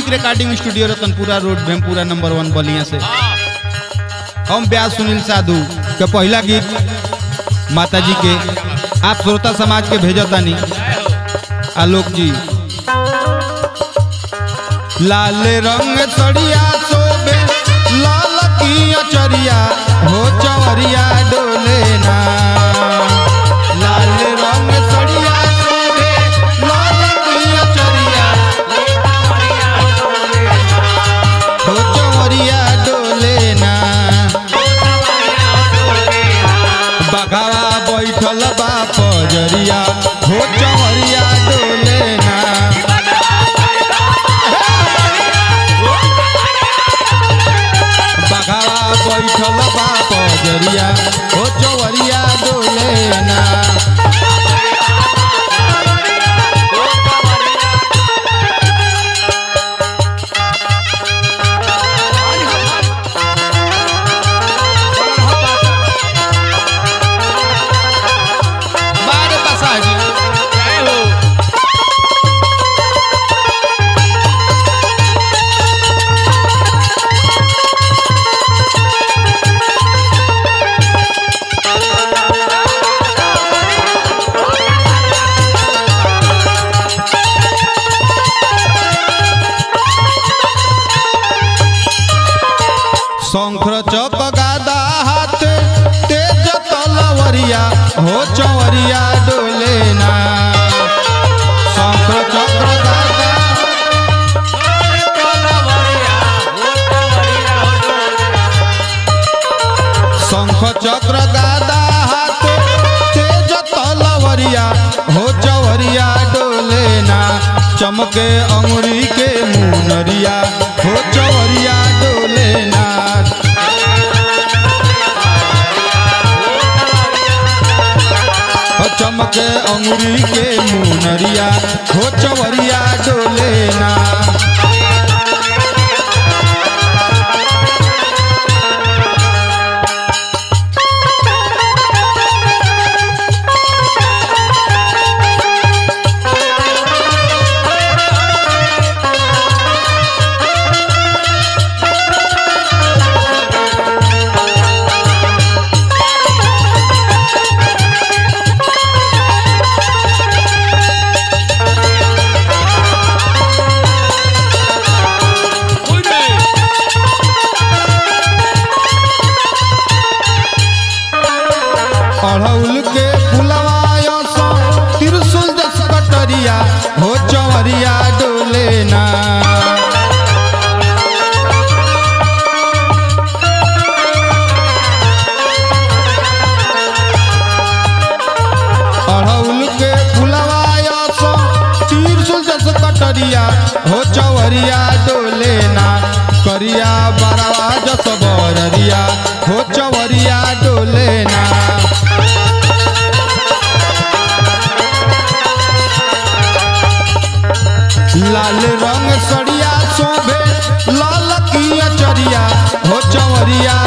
recording studio Ratanpura road Bhempura number one Ballia से हम ब्यास सुनील साधु के पहला गीत माता जी के आप श्रोता समाज के भेजतानी आलोक जी लाल रंग सड़िया शोभे लाल की अचरिया हो चवरिया डोले ना लाल रंग सड़िया शोभे लाल की अचरिया हो चवरिया डोले ना बघावा बैठल बा पजरिया हो चवरिया डोले ना बघावा बैठल बा पजरिया हो चवरिया डोले ना बारे बसाजी शंकर चौक गादा हाथ तेज तलवरिया हो चवरिया डोले ना शंकर चक्र गादा शंख चक्र गादा हाथ तेज तलवरिया हो चवरिया डोले ना चमके अंगुरी के मुनरिया हो चवरिया डोले ना हो चमके अंगुरी के मुनरिया हो चवरिया डोले ना अड़हुल के फुलवायो सो त्रिशूल दस कटरिया हो चवरिया डोले ना अड़हुल के फुलवायो सो त्रिशूल दस कटरिया हो चवरिया डोले ना करिया बरवा जस बररिया हो चवरिया डोले ना लाल रंग सड़िया शोभे लाल की अचरिया हो चवरिया